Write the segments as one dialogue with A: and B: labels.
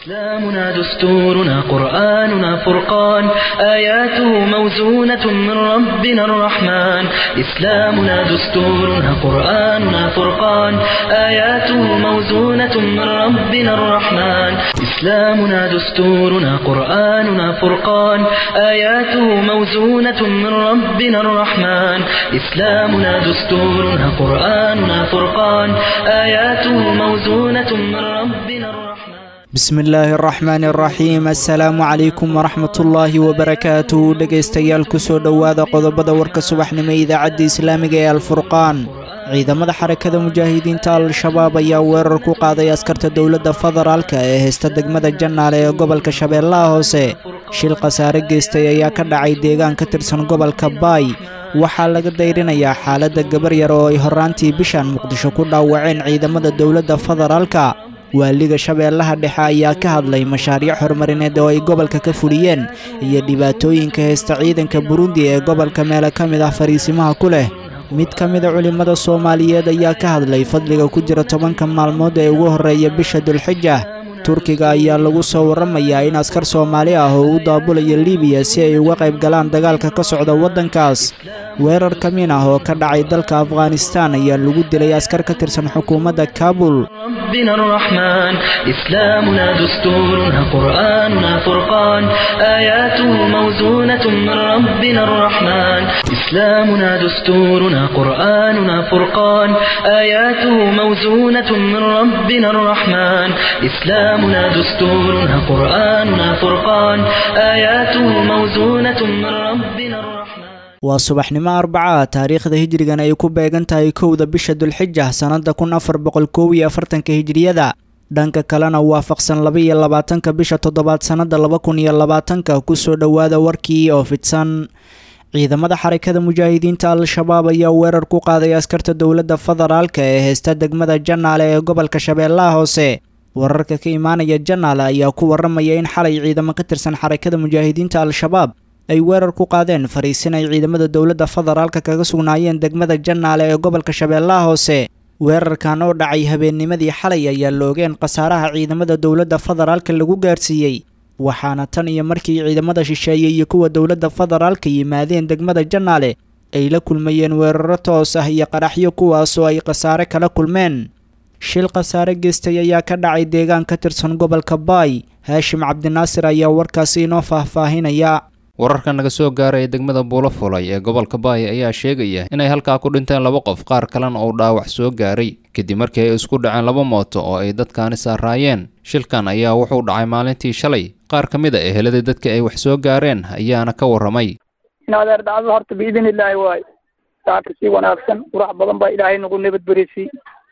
A: إسلامنا دستورنا قرآننا فرقان آياته موزونة من ربنا الرحمن إسلامنا دستورنا قرآننا فرقان آياته موزونة من ربنا الرحمن إسلامنا دستورنا قرآننا فرقان آياته موزونة من ربنا الرحمن إسلامنا دستورنا قرآننا فرقان آياته موزونة من ربنا الرحمن
B: bismi illaahi araxmaani araxiim assalaamu calaykum waraxmatullaahi wabarakaatu dhegaystayaal kusoo dhowaada qodobada warka subaxnimo idaacadda islaamiga ee alfurqaan ciidamada xarakada mujaahidiinta al-shabaab ayaa weerar ku qaaday askarta dowladda federaalka ee haysta degmada jannaale ee gobolka shabeellaha hoose shil khasaare geystay ayaa ka dhacay deegaan ka tirsan gobolka baay waxaa laga dayrinayaa xaaladda gabar yar oo ay horraantii bishan muqdisho ku dhaawaceen ciidamada dowladda federaalka waaliga shabeellaha dhexe ayaa ka hadlay mashaariic horumarineed oo ay gobolka ka fuliyeen iyo dhibaatooyinka haysta ciidanka burundi ee gobolka meele ka mid ah fariisimaha ku leh mid ka mida culimmada soomaaliyeed ayaa ka hadlay fadliga ku jira tobanka maalmood ee ugu horreeya bisha dulxija turkiga ayaa lagu soo warramayaa in askar soomaali ah oo u daabulayo libiya si ay uga qayb galaan dagaalka ka socda waddankaas weerar ka min ah oo ka dhacay dalka afghanistaan ayaa lagu dilay askar ka tirsan xukuumadda kaabul
A: ربنا الرحمن إسلامنا دستورنا قرآننا فرقان آياته موزونة من ربنا الرحمن إسلامنا دستورنا قرآننا فرقان آياته موزونة من ربنا الرحمن إسلامنا دستورنا قرآننا فرقان آياته موزونة من ربنا الرحمن
B: waa subaxnimo arbaca taariikhda hijrigan ay ku beegan tahay kowda bisha dulxija sannadda kun afar boqol koob iyo afartanka hijriyada dhanka kalena waafaqsan laba iyo labaatanka bisha toddobaad sannadda laba kun iyo labaatanka kusoo dhowaada warkii oo fidsan ciidamada xarakada mujaahidiinta al-shabaab ayaa weerar ku qaaday askarta dowladda federaalka ee haysta degmada jannaale ee gobolka shabeellaha hoose wararka ka imaanaya jannaale ayaa ku warramaya in xalay ciidamo ka tirsan xarakada mujaahidiinta al-shabaab ay weerar ku qaadeen fariisin ay ciidamada dowladda federaalka kaga sugnaayeen degmada jannaale ee gobolka shabeellaha hoose weerarkan oo dhacay habeennimadii xalay ayaa loogeen khasaaraha ciidamada dowladda federaalka lagu gaarsiiyey waxaana tan iyo markii ciidamada shisheeye iyo kuwa dowladda federaalka yimaadeen degmada jannaale ay la kulmayeen weeraro toos ah iyo qaraxyo kuwaasoo ay khasaare kala kulmeen shil khasaare geystay ayaa ka dhacay deegaan ka tirsan gobolka baay haashim cabdinaasir ayaa warkaasi inoo faahfaahinaya
C: wararka naga soo gaaraya degmada buulo fulay ee gobolka baay ayaa sheegaya inay halkaa ku dhinteen laba qof qaar kalena uu dhaawac soo gaaray kadib markii ay isku dhaceen laba mooto oo ay dadkaani saaraayeen shilkan ayaa wuxuu dhacay maalintii shalay qaar ka mid a ehelada dadka ay wax soo gaareen ayaana ka warramay
D: in adeer dhacdo horta biidin illaahi waayo saaka si wanaagsan qurax badan baa ilaahay nagu nabadberisi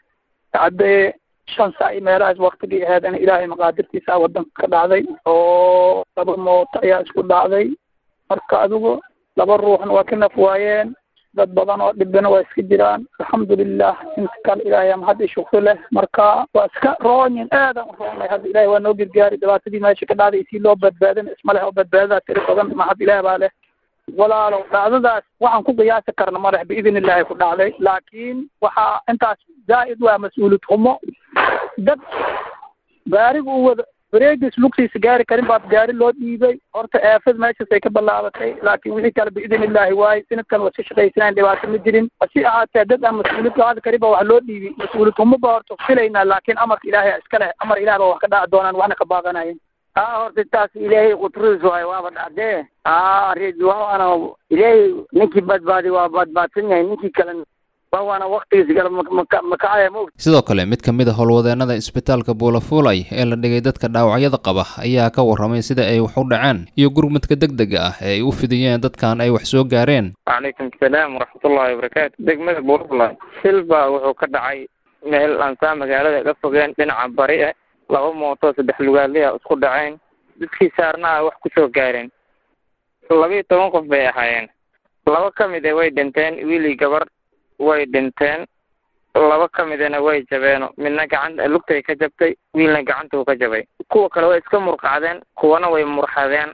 D: haddee shan saac iyo meelahaas waktigii aheedana ilaahay maqaadirtiisa waddanka ka dhacday oo laba mooto ayaa isku dhacday marka adigu laba ruuxna waa ka naf waayeen dad badan oo dhibina waa iska jiraan alxamdulilah inta kale ilaahay ama hadda shukri leh marka waa iska roonyin aadan u roonay hadda ilahay waa noo gargaari dhibaatadii meesha ka dhacday si loo badbaadin isma leh oo badbaadadaa tiri badan ma hadda ilaah baa leh walaalow dhacdadaas waxaan ku qiyaasi karna madax biidin illaahi ku dhacday laakiin waxaa intaas zaa'id waa mas-uuliyad xumo dad gaariga u wada wareegis lugtiisa gaari karin baad gaari loo dhiibay horta eefad meeshaas ay ka ballaabatay laakiin wixii kale biidin illaahi waaye sanadkan waa iska shaqaysanayn dhibaato ma jirin hasi ahaatee dad aan mas-uuliyad qaadi karin ba wax loo dhiibi mas-uuliyad xumo ba horta filaynaa laakiin amarka ilaahay iska leh amar ilaah ba wax ka dhaci doonaan waxna ka baaqanayen
E: haa horta taas ilaahay qutrus waayo waaba dhacdee haa ridwaana ilaahay ninkii badbaadi waa badbaadsan yahay ninkii kalena waa waana waktigiisa kale makacaya ma og
C: sidoo kale mid ka mid a howlwadeennada isbitaalka buulafuulay ee la dhigay dadka dhaawacyada qaba ayaa ka warramay sida ay wax u dhaceen iyo gurmadka deg dega ah ee ay u fidiyeen dadkan ay wax soo gaareen
F: calaykum asalaam waraxmatullahi wabarakaatu degmada buulafuulay shil baa wuxuu ka dhacay meel aansaa magaalada ka fogeen dhinaca bari ah laba mooto saddex lugaadliya isku dhaceen dadkii saarnaa wax ku soo gaareen labiiyo toban qof bay ahaayeen laba ka mid a way dhinteen wiilii gabar way dhinteen laba ka midana way jabeeno midna gacanta lugtay ka jabtay wiilna gacantuu ka jabay kuwa kale way iska murqacdeen kuwana way murxadeen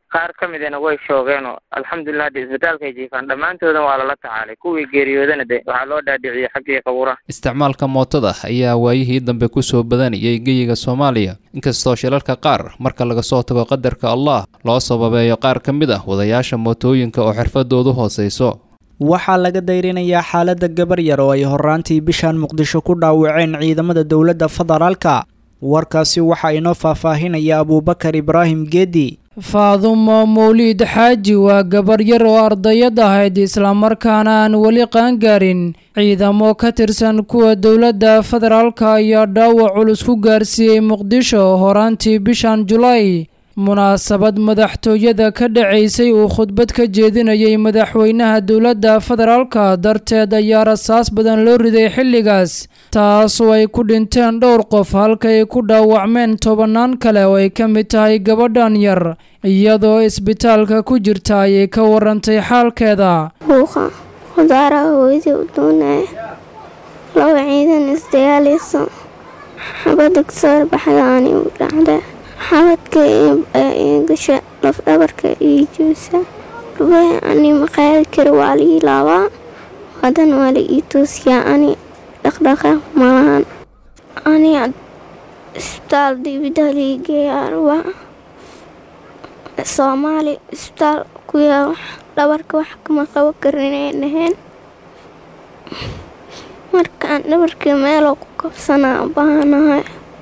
F: qaar ka midana way shoogeenoo alxamdulilah hadda isbitaalkay jiifaan dhammaantoodan waa lala tacaalay kuwii geeriyoodana de waxaa loo dhaadhiciyey xaggii qabuuraha
C: isticmaalka mootada ayaa waayihii dambe kusoo badanayay geyiga soomaaliya inkastoo shilalka qaar marka laga soo tago qadarka allah loo sababeeyo qaar ka mid ah wadayaasha mootooyinka oo xirfadoodu hooseyso
B: waxaa laga dayrinayaa xaaladda gabar yar oo ay horaantii bishan muqdisho ku dhaawaceen ciidamada dowladda federaalka warkaasi waxaa inoo faahfaahinaya abuubakar ibraahim geedi
G: faadumo mawliid xaaji waa gabar yar oo ardayad ahayd islamarkaana aan weli qaangaarin ciidamo ka tirsan kuwa dowladda federaalka ayaa dhaawac culus ku gaarsiiyey muqdisho horaantii bishan julaay munaasabad madaxtooyada ka dhacaysay uu khudbad ka jeedinayay madaxweynaha dowladda federaalka darteed ayaa rasaas badan loo riday xilligaas taasoo ay ku dhinteen dhowr qof halka ay ku dhaawacmeen tobannaan kale oo ay ka mid tahay gabadhan yar iyadoo isbitaalka ku jirta ayay ka warantay xaalkeeda
H: buuqa khudaaraha hooyadii u doonaya laba ciidan isdagaalayso xabadda kasoo baxdaani u dhacda xabadka ii gasha lafdhabarka ii joosa dhubay ani maqaadi kara waa la ii laabaa hadan waa la ii toosiyaa ani dhaqdhaqaaq malahan ani isbitaal dibida liigeeyaa rabaa soomaali isbitaal kuyaa dhabarka wax kama qabo karinay dhaheen markaan dhabarkii meeloo ku kabsanaa baahanahay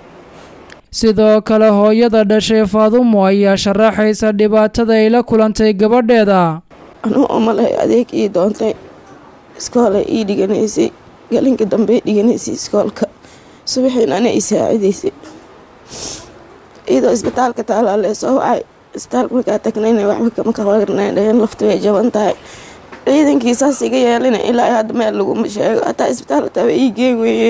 G: sidoo kale hooyada dhashay faadumo ayaa sharaxaysa dhibaatada ay la kulantay gabadheeda
I: anuu umalay adeeg ii doontay iskoola ii dhiganaysay galinka dambey dhiganaysay iskoolka subaxiin ana ii saacidaysay iyadoo isbitaalka taalaa lee soo wacay isbitaalka markaa tagnayna waxba kama kawarnay dhaheen laftu way jaban tahay ciidankii saas iga yeelina ilaa hadda meel laguma sheego hataa isbitaal taaba ii geen weeye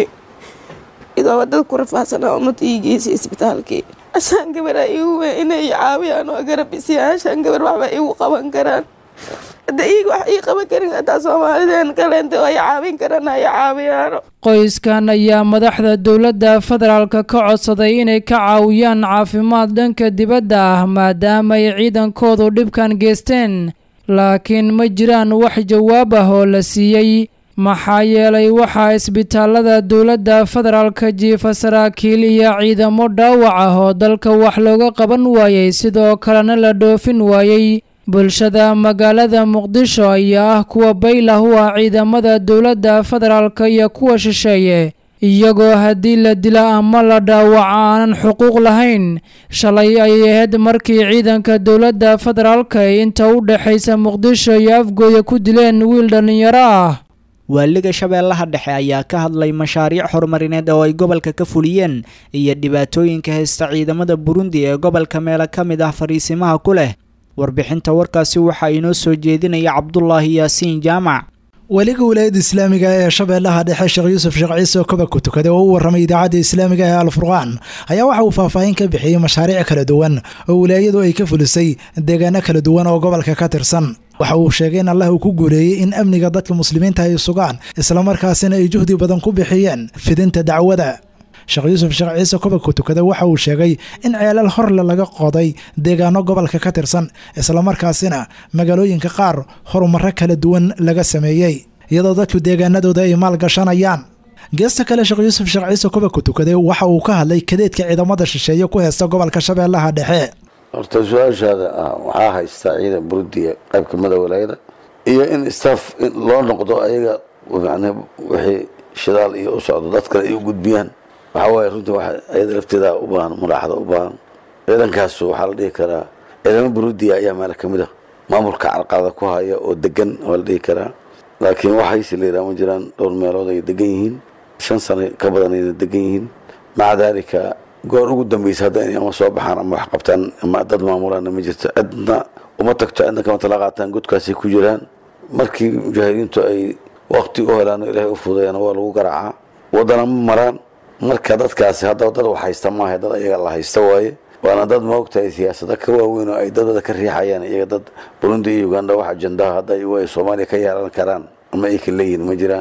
I: idoo wadada ku rafaadsanaa ummadda ii geysay isbitaalkii ashaan gabar a igu wey inay caawiyaan oo garab isiyaan ashaan gabar waxba igu qaban karaan hadda iiga wax ii qaban karin hataa soomaalideen kaleenta ay caawin karaan ay caawiyaano
G: qoyskan ayaa madaxda dowladda federaalka ka codsaday inay ka caawiyaan caafimaad dhanka dibadda ah maadaama ay ciidankoodu dhibkan geysteen laakiin ma jiraan wax jawaab ah oo la siiyey maxaa yeelay waxaa isbitaalada dowladda federaalka jiifa saraakiil iyo ciidamo dhaawac ah oo dalka wax looga qaban waayey sidoo kalena la dhoofin waayey bulshada magaalada muqdisho ayaa ah kuwa baylah u ah ciidamada dowladda federaalka iyo kuwa shisheeye iyagoo haddii la dila ama la dhaawaco aanan xuquuq lahayn shalay ayay ahayd markii ciidanka dowladda federaalka ay inta u dhexaysa muqdisho iyo afgooya ku dileen wiil dhallinyaro ah
B: waaliga shabeellaha dhexe ayaa ka hadlay mashaariic horumarineed oo ay gobolka ka fuliyeen iyo dhibaatooyinka haysta ciidamada burundi ee gobolka meelo ka mid ah fariisimaha ku leh warbixinta warkaasi waxaa inoo soo jeedinaya cabdulaahi yaasiin jaamac
J: weliga wilaayadda islaamiga ee shabeellaha dhexe sheekh yuusuf sheekh ciise oo koba ku tukaday oo u warramay idaacadda islaamiga ee alfurqaan ayaa waxa uu faahfaahin ka bixiyey mashaariic kala duwan oo wilaayadu ay ka fulisay deegaano kala duwan oo gobolka ka tirsan waxa uu sheegay in allah uu ku guuleeyey in amniga dadka muslimiinta ay sugaan islamarkaasina ay juhdi badan ku bixiyeen fidinta dacwada sheekh yuusuf sheekh ciise koba ku tukada waxa uu sheegay in ceelal horle laga qoday deegaano gobolka ka tirsan islamarkaasina magaalooyinka qaar horumarro kala duwan laga sameeyey iyadoo dadku deegaanadooda ay maal gashanayaan geesta kale sheekh yuusuf sheekh ciise koba ku tukaday waxa uu ka hadlay kadeedka ciidamada shisheeye ku heysta gobolka shabeellaha dhexe
K: horta su-aashaada ah waxaa haystaa ciidan burudiya qaybka mada walaayada iyo in staff loo noqdo ayaga yani wixii shidaal iyo u socdo dad kale ay u gudbiyaan waxaa waaye runtii wa ayada lafteeda u baahan muraaxada u baahan ciidankaasu waxaa la dhihi karaa ciidamo burudiya ayaa meel kamid a maamulka carqalada ku haya oo degan waa la dhihi karaa laakiin waxayse la yidhaha ma jiraan dhowr meelood ay degan yihiin shan sano ka badan ayna degan yihiin maca daalika goor ugu dambeysa hadda inay ama soo baxaan ama wax qabtaan ama dad maamulaanna ma jirto cidna uma tagto cidna kama tala qaataan godkaasay ku jiraan markii mujaahidiintu ay wakti u helaan oo ilaahay u fudayaana waa lagu garaacaa waddana ma maraan marka dadkaasi haddaba dad wax haysta maaha dad ayaga la haysta waaye waana dad maogtahay siyaasada ka waaweyn oo ay dadada ka riixayaan iyaga dad burundi iyo uganda wax ajandaha hadda ay soomaaliya ka yeelan karaan ama ay ka leeyihin ma jiraan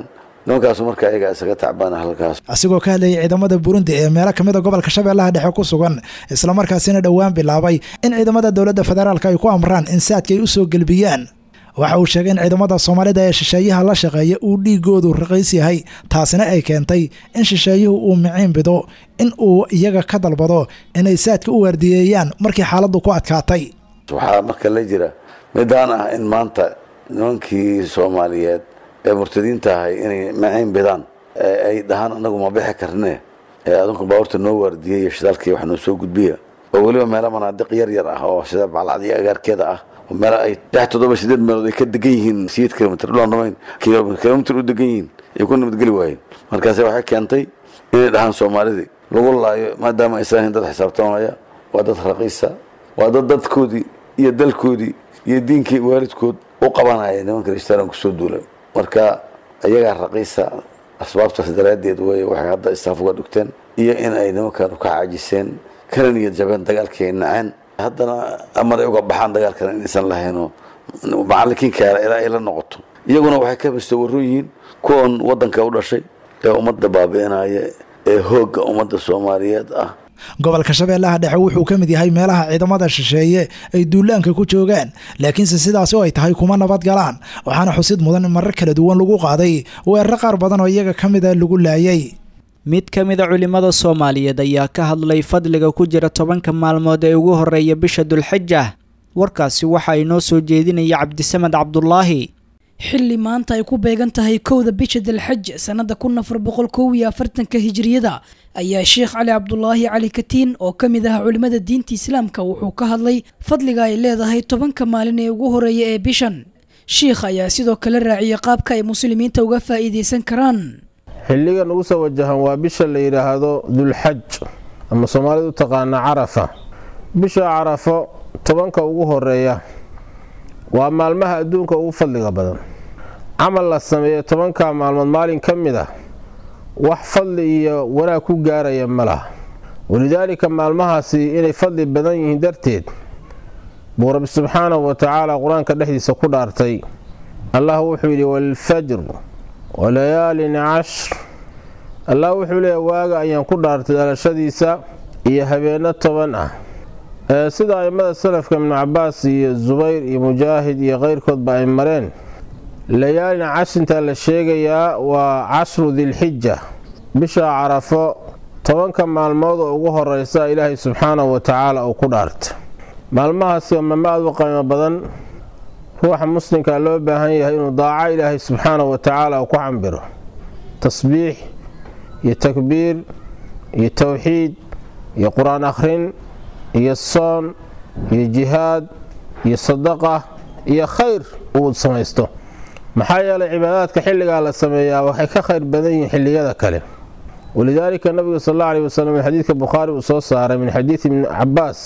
K: nimankaasu marka ayagaa isaga tacbaana halkaas
J: asigoo ka hadlayay ciidamada burundi ee meelo kamid a gobolka shabeellaha dhexe ku sugan islamarkaasina dhowaan bilaabay in ciidamada dowladda federaalk ay ku amraan in saadka ay usoo gelbiyaan waxa uu sheegay in ciidamada soomaalida ee shisheeyaha la shaqeeya uu dhiigoodu raqiis yahay taasina ay keentay in shisheeyuhu uu miciin bido in uu iyaga ka dalbado inay saadka u waardiyeeyaan markii xaaladdu ku adkaatay
K: waxaa marka la jira midaan ah in maanta nimankii soomaaliyeed ee murtadiinta ahay inay maciin bidaan ay dhahaan anagu ma bixi karne ee adinku baabuurta noo waardiyey iyo shidaalkii wax noo soo gudbiya oo weliba meelo manaadiq yar yar ah oo sida baclacdiyo agaarkeeda ah meel ay lix toddoba sideed meelood ay ka degan yihiin sideed kilomitr dhulaan dhamayn kilomitr u degan yihiin ay ku nabadgeli waayeen markaase waxay keentay inay dhahaan soomaalidii lagu laayo maadaama aysan ahayn dad xisaabtamaya waa dad raqiisa waa dad dadkoodii iyo dalkoodii iyo diinkii waalidkood u qabanaya nimanka rishtaran kusoo duulay marka iyagaa raqiisa asbaabtaas daraaddeed wey waxay hadda istaaf uga dhigteen iyo in ay nimankan ka caajiseen kana niyad jabeen dagaalkii ay naceen haddana amar ay uga baxaan dagaalkan inaysan lahaynoo macallinkiinkaala ilaa ay la noqoto iyaguna waxay ka mustawaron yihiin kuwan waddanka u dhashay ee ummadda baabi'inaya ee hoogga ummadda soomaaliyeed ah
J: gobolka shabeellaha dhexe wuxuu ka mid yahay meelaha ciidamada shisheeye ay duulaanka ku joogaan laakiinse sidaasi oo ay tahay kuma nabad galaan waxaana xusid mudan in marar kala duwan lagu qaaday weeraro qaar badan oo iyaga ka mida lagu laayay
B: mid ka mida culimmada soomaaliyeed ayaa ka hadlay fadliga ku jira tobanka maalmood ee ugu horreeya bisha dulxija warkaasi waxa inoo soo jeedinaya cabdisamed cabdulaahi
L: xilli maanta ay ku beegan tahay kowda bisha dalxaj sannada kun afar boqol kow iyo afartanka hijiriyada ayaa sheekh cali cabdulaahi cali katiin oo ka mid ah culimmada diinta islaamka wuxuu ka hadlay fadliga ay leedahay tobanka maalin ee ugu horeeya ee bishan sheikh ayaa sidoo kale raaciyay qaabka ay muslimiinta uga faa'iidaysan karaan
M: xilligan ugu soo wajahan waa bisha la yidhaahdo dulxaj ama soomaalidu u taqaana carafa bisha carafo tobanka ugu horeeya waa maalmaha adduunka ugu fadliga badan camal la sameeyo tobanka maalmood maalin ka mid ah wax fadli iyo wanaag ku gaaraya ma laha walidaalika maalmahaasi inay fadli badan yihiin darteed buu rabbi subxaanahu wa tacaala qur-aanka dhexdiisa ku dhaartay allah wuxuu yidhi waalfajr walayaalin cashr allah wuxuu leeya waaga ayaan ku dhaartay dhalashadiisa iyo habeenno toban ah sida aimada salafka ibnu cabaas iyo zubayr iyo mujaahid iyo keyrkoodba ay mareen layaalin cashintaa la sheegayaa waa cashru dilxija bisha carafo tobanka maalmood oo ugu horeysa ilaahay subxaanahu wa tacaala uu ku dhaartay maalmahaasi waa maalmo aad u qiimo badan ruuxa muslimkaa loo baahan yahay inuu daaco ilaahay subxaanahu wa tacaala uu ku cambiro tasbiix iyo takbiir iyo towxiid iyo qur-aan akhrin iyo soon iyo jihaad iyo sadaqa iyo khayr uu samaysto maxaa yeelay cibaadaadka xilligaa la sameeyaa waxay ka khayr badan yihiin xilliyada kale walidaalika nabiga sal alla alih wasalam xadiidka bukhaari uu soo saaray min xadiidi ibni cabaas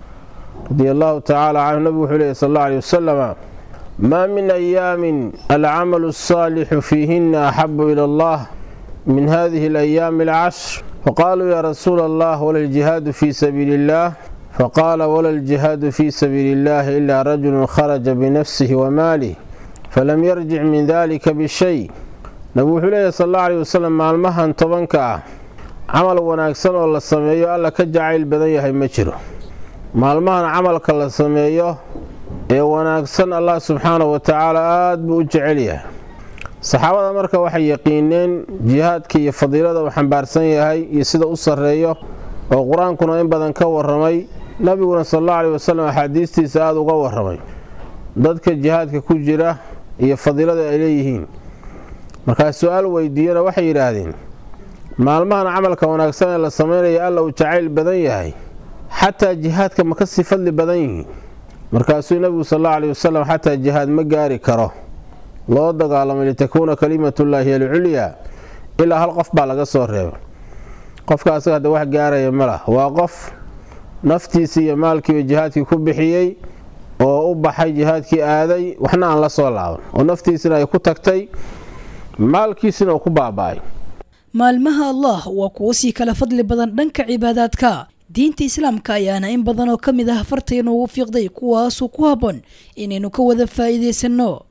M: radi allahu tacaala canhu nabigu wuxuu leeyay sal alla alih wasalama maa min ayaamin alcamalu asaalixu fiihina axabu ila allah min hadihi alayaami alcashr faqaaluu yaa rasuula allah wala ljihaadu fii sabiili illah faqaala wala ljihaadu fii sabiili illahi ilaa rajulun kharaja binafsihi wamaalih falam yarjic min dalika bishay nabigu wuxuu leeyahy sal alla alih wasalam maalmahan tobanka ah camal wanaagsan oo la sameeyo alla ka jacayl badan yahay ma jiro maalmahan camalka la sameeyo ee wanaagsan allah subxaanahu wa tacaala aada buu u jecel yahay saxaabada marka waxay yaqiineen jihaadka iyo fadiilada uu xambaarsan yahay iyo sida u sarreeyo oo qur-aankuna in badan ka waramay nabiguna sal alla alih wasalam axaadiistiisa aada uga waramay dadka jihaadka ku jira iyo fadiilada ay leeyihiin markaa su-aal weydiiyana waxay yidhaahdeen maalmahan camalka wanaagsan ee la sameynaya alla uu jacayl badan yahay xataa jihaadka ma kasii fadli badan yihiin markaasuu nebigu sal alla alih wasalam xataa jihaad ma gaari karo loo dagaalamay litakuuna kalimatullaahi alculyaa ilaa hal qof baa laga soo reebay qofka asaga hadda wax gaaraya ma lah waa qof naftiisii iyo maalkiiba jihaadkii ku bixiyey oo u baxay jihaadkii aaday waxna aan la soo laaban oo naftiisina ay ku tagtay maalkiisina uu ku baaba-ay
L: maalmaha allah waa kuwo sii kala fadli badan dhanka cibaadaadka diinta islaamka ayaana in badan oo ka mid ah fartaynu ugu fiiqday kuwaasuu ku habboon inaynu ka wada faa'iidaysanno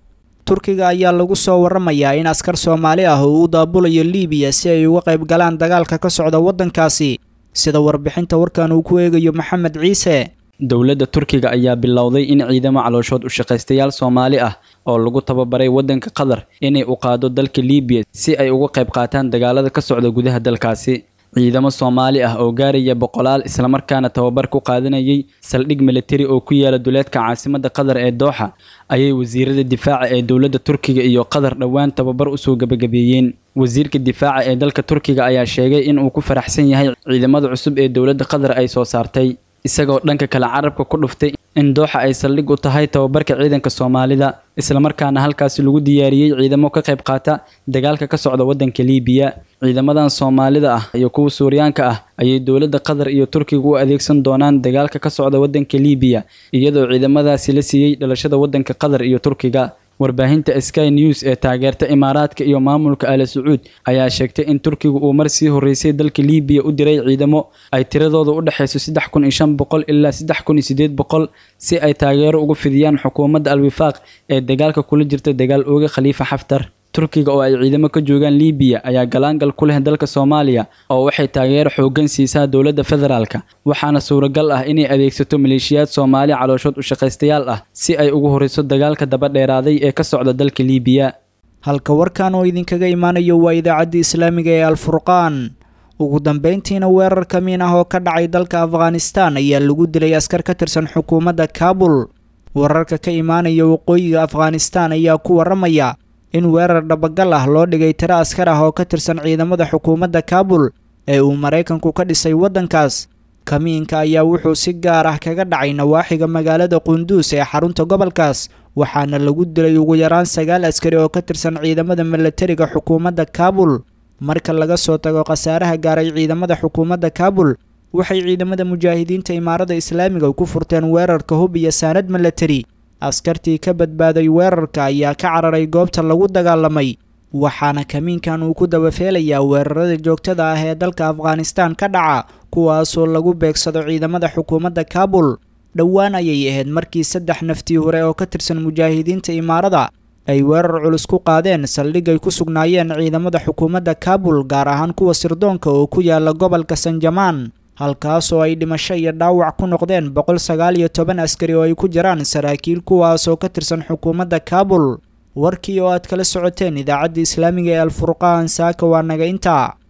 B: turkiga ayaa lagu soo waramayaa in askar soomaali ah uu u daabulayo liibiya si ay uga qayb galaan dagaalka ka socda waddankaasi sida warbixinta warkan uu ku eegayo maxamed ciise
N: dowladda turkiga ayaa bilowday in ciidamo calooshood u shaqaystayaal soomaali ah oo lagu tababaray waddanka qatar inay u qaado dalka liibiya si ay uga qayb qaataan dagaalada ka socda gudaha dalkaasi ciidamo soomaali ah oo gaaraya boqolaal islamarkaana tababar ku qaadanayay saldhig militari oo ku yaala duleedka caasimadda qatar ee dooxa ayay wasiirada difaaca ee dowladda turkiga iyo qatar dhowaan tababar usoo gebagabeeyeen wasiirka difaaca ee dalka turkiga ayaa sheegay in uu ku faraxsan yahay ciidamada cusub ee dowladda qatar ay soo saartay isagoo dhanka kale carabka ku dhuftay in dooxa ay saldhig u tahay tababarka ciidanka soomaalida islamarkaana halkaasi lagu diyaariyey ciidamo ka qayb qaata dagaalka ka socda waddanka liibiya ciidamadan soomaalida ah iyo kuwa suuriyaanka ah ayay dowladda qatar iyo turkiga u adeegsan doonaan dagaalka ka socda waddanka liibiya iyadoo ciidamadaasi la siiyey dhalashada waddanka qatar iyo turkiga warbaahinta sky news ee taageerta imaaraadka iyo maamulka ale sacuud ayaa sheegtay in turkiga uu mar sii horreysay dalka liibiya u diray ciidamo ay tiradooda u dhexayso saddex kun iyo shan boqol ilaa saddex kun iyo sideed boqol si ay taageero ugu fidiyaan xukuumadda al-wifaaq ee dagaalka kula jirta dagaal ooga khaliifa xaftar turkiga oo ay ciidamo ka joogaan liibiya ayaa galaangal ku leh dalka soomaaliya oo waxay taageero xooggan siisaa dowladda federaalka waxaana suuragal ah inay adeegsato maleeshiyaad soomaali calooshood u shaqaystayaal ah si ay ugu horreyso dagaalka daba dheeraaday ee ka socda dalka liibiya
B: halka warkan oo idinkaga imaanayo waa idaacadda islaamiga ee alfurqaan ugu dambeyntiina weerar kamiin ah oo ka dhacay dalka afghanistan ayaa lagu dilay askar ka tirsan xukuumadda kaabul wararka ka imaanaya waqooyiga afghanistan ayaa ku waramaya in weerar dhabagal ah loo dhigay tiro askar ah oo ka tirsan ciidamada xukuumadda kaabul ee uu maraykanku ka dhisay waddankaas kamiinka ayaa wuxuu si gaar ah kaga dhacay nawaaxiga magaalada qunduus ee xarunta gobolkaas waxaana lagu dilay ugu yaraan sagaal askari oo ka tirsan ciidamada milatariga xukuumadda kaabul marka laga soo tago khasaaraha gaaray ciidamada xukuumadda kaabul waxay ciidamada mujaahidiinta imaarada islaamiga ku furteen weerarka hub iyo saanad milatari askartii ka badbaaday weerarka ayaa ka cararay goobta lagu dagaalamay waxaana kamiinkan uu ku dabafeelayaa weerarada joogtada ah ee dalka afghanistan ka dhaca kuwaasoo lagu beegsado ciidamada xukuumadda kaabul dhowaan ayay ahayd markii saddex naftii hore oo ka tirsan mujaahidiinta imaarada ay weerar culus ku qaadeen saldhig ay ku sugnaayeen ciidamada xukuumadda kaabul gaar ahaan kuwa sirdoonka oo ku yaala gobolka sanjamaan halkaasoo ay dhimasho iyo dhaawac ku noqdeen boqol sagaal iyo toban askari oo ay ku jiraan saraakiil kuwaasoo ka tirsan xukuumadda kaabul warkii oo aad kala socoteen idaacadda islaamiga ee alfurqaan saaka waa naga intaa